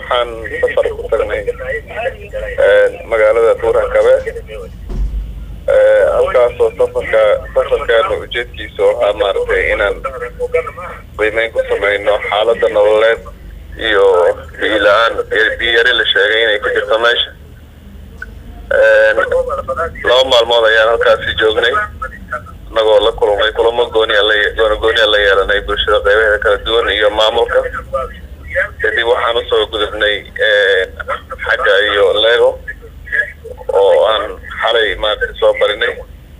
waxaan safar ku tagnay magaalada buurhakabe halkaasoo safarka safarkeena ujeedkiisa waxaa maaragtay inaan qiimeyn ku sameyno xaalada nololeed iyo biila-aan biyari la sheegay inay ku jirto meesha laba maalmood ayaan halkaasi joognay inagoo la kulmay kulamo gooniya la gooniya la yeelanay bulshada qeybaheeda kala duwan iyo maamulka kadib waxaan usoo gudubnay xagga iyo lego oo aan xalay maaragtay soo barinay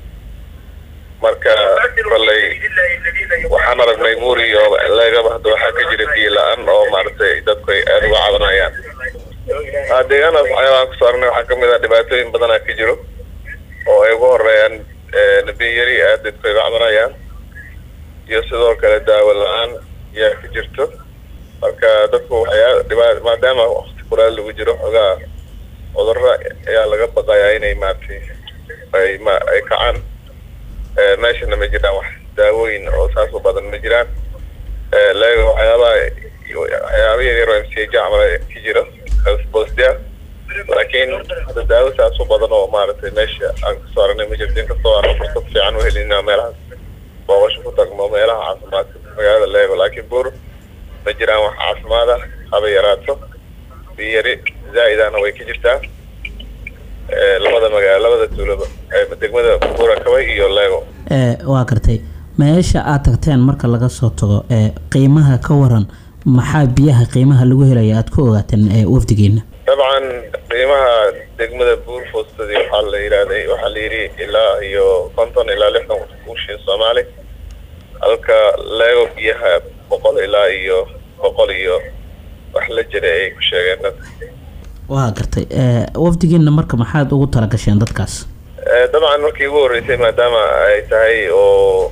marka kolley waxaan aragnay buur iyo legaba hadda waxaa ka jira biyo la-aan oo maaragtay dadku ay aada uga cabanayaan deegaanaas waxyaabahan kusoo aragnay waxaa kamid ah dhibaatooyin badanaa ka jiro oo ay ugu horeeyaan biyari aada dadku ay uga cabanayaan iyo sidoo kale daawo la-aan yaa ka jirto marka dadku waxyaa dhibaa maadaama wakti kuraal lagu jiro xogaa cudurra ayaa laga baqayaa inay maaragtay ay ma ay kacaan meeshana ma jiraan wax daawooyin oo saas u badan ma jiraan lega waxyaabaha waxyaaba yaryar oo m c h camal ka jiro bostia laakiin hadda daawo saas u badan oo maaragtay meesha aan kasoo aragnay ma jirto inkastoo aan fursad fiican u helina meelahaas booqasho ku tagno meelaha caafimaadka magaalada lego laakiin buur ma jiraan wax caafimaad ah haba yaraato biyari zaa-idana way ka jirtaa labada magaalo labada tuulaba degmada buurakabay iyo lego waa gartay meesha aad tagteen marka laga soo tago qiimaha ka waran maxaa biyaha qiimaha lagu helaya aada ku ogaateen wafdigeena dabcan qiimaha degmada buur foostadii waxaa la yihahday waxaa la yidhi ilaa iyo konton ilaa lixdan kuushin soomaali halka lego biyaha boqol ilaa iyo boqol iyo wax la jira ay ku sheegeen dadka waa gartay wafdigeena marka maxaad ugu talagasheen dadkaas dabcan markii ugu horreysay maadaama ay tahay oo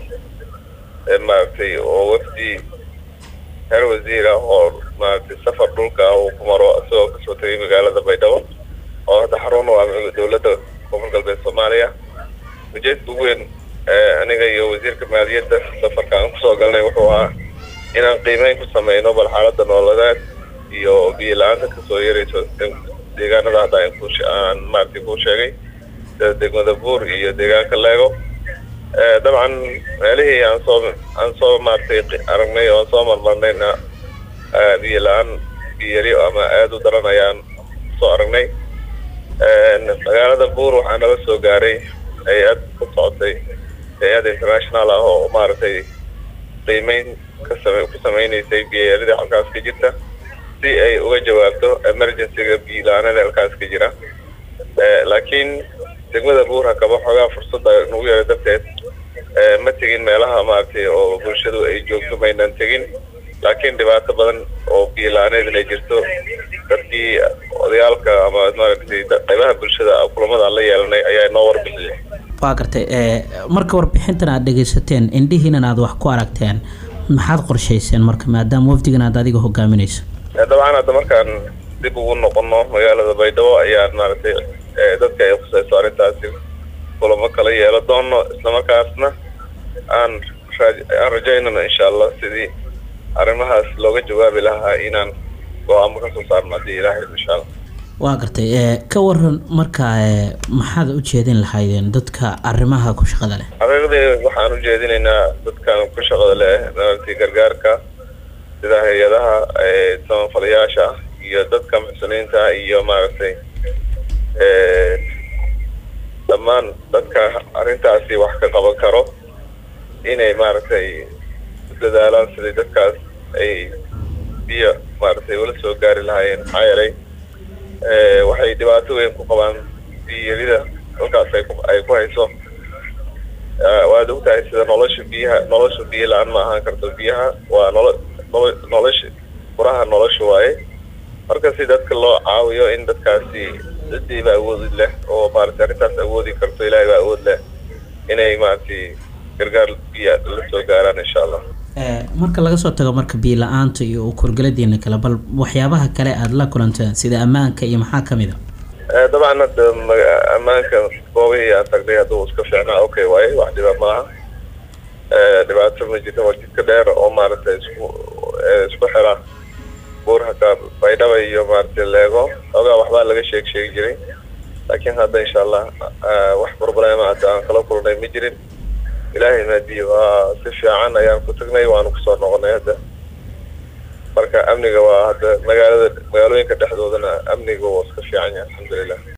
maaragtay oo wafdi heer wasiir ah oo maaragtay safar dhulka ah uu ku maro isagoo kasoo tegay magaalada baydhabo oo hadda xarun u ah dowladda koonfur galbeed soomaaliya ujeedka ugu weyn aniga iyo wasiirka maaliyadda safarka aan kusoo galnay wuxuu ahaa inaan qiimeyn ku sameyno bal xaalada nololeed iyo biyo la-aanta kasoo yarayso deegaanada hadda aan maaragtay kuu sheegay sida degmada buur iyo deegaanka lego dabcan meelihii aan soo aan soo maaragtay aragnay oo aan soo marmarnayna biyo la-aan biyari ama aada u daran ayaan soo aragnay magaalada buur waxaa nala soo gaaray hay-ad ka socotay hay-ad international ah oo maaragtay qiimeyn kasame ku sameyneysay biyarida halkaas ka jirta si ay uga jawaabto emergencyga biyo la-aanada halkaas ka jira laakiin degmada buur hakaba xoogaa fursadda nagu yara darteed ma tegin meelaha maaragtay oo bulshadu ay joogto maynan tegin laakiin dhibaato badan oo biyo la-aaneed inay jirto dadkii odayaalka ama maaragtay qaybaha bulshada kulamada aan la yeelanay ayaa noo warbixiyay waa gartay marka warbixintan aada dhegeysateen indhihiinan aada wax ku aragteen maxaad qorshayseen marka maadaama wafdigan aad adiga hogaaminayso dabcan hadda markaan dib ugu noqono magaalada baydhabo ayaan maaragtay dadka ay khuseyso arrintaasi kulamo kala yeelo doono islamarkaasna aan aan rajaynano insha allah sidii arrimahaas looga jawaabi lahaa inaan go-aamo kasoo saarno haddii ilaahay insha allah waa gartay ka waran marka maxaad u jeedin lahaydeen dadka arrimaha ku shaqada leh xaqiiqdii waxaan u jeedinaynaa dadkan ku shaqada leh maaragtay gargaarka sida hay-adaha samafalayaasha iyo dadka muxsiniinta iyo maaragtay dhammaan dadka arrintaasi wax ka qaban karo inay maaragtay u dadaalaan sidai dadkaas ay biyo maaragtay ula soo gaari lahaayeen maxaa yeelay waxay dhibaato weyn ku qabaan biyarida halkaas ay ay ku hayso waad ogtahay sida nolosha biyaha nolosha biyo la-aan ma ahaan karto biyaha waa nolo nolo nolosha furaha nolosha waaye marka si dadka loo caawiyo in dadkaasi cidiiba awoodi leh oo maaragtay arrintaas awoodi karto ilaahay baa awood leh inay maaragtay gargaar biya la soo gaaraan insha allah marka laga soo tago marka biyo la-aanta iyo ukurgaladiina kale bal waxyaabaha kale aada la kulanteen sida ammaanka iyo maxaa kamid a dabcan hadda ammaanka goobihii aan tagnay hadduu iska fiicnaa okay waaye wax dhiba maaha dhibaato ma jirta waa jidka dheer oo maaragtay isku isku xira buurhaka baydhaba iyo maaragtay leego xoogaa waxbaa laga sheeg sheegi jiray laakiin hadda insha allah wax problema hadda aan kala kulnay ma jirin ilaahay maadiyo waa si fiican ayaan ku tagnay waanu kusoo noqonay hadda marka amniga waa hadda magaalada magaalooyinka dhexdoodana amniga waa iska fiican yahay alxamdulilah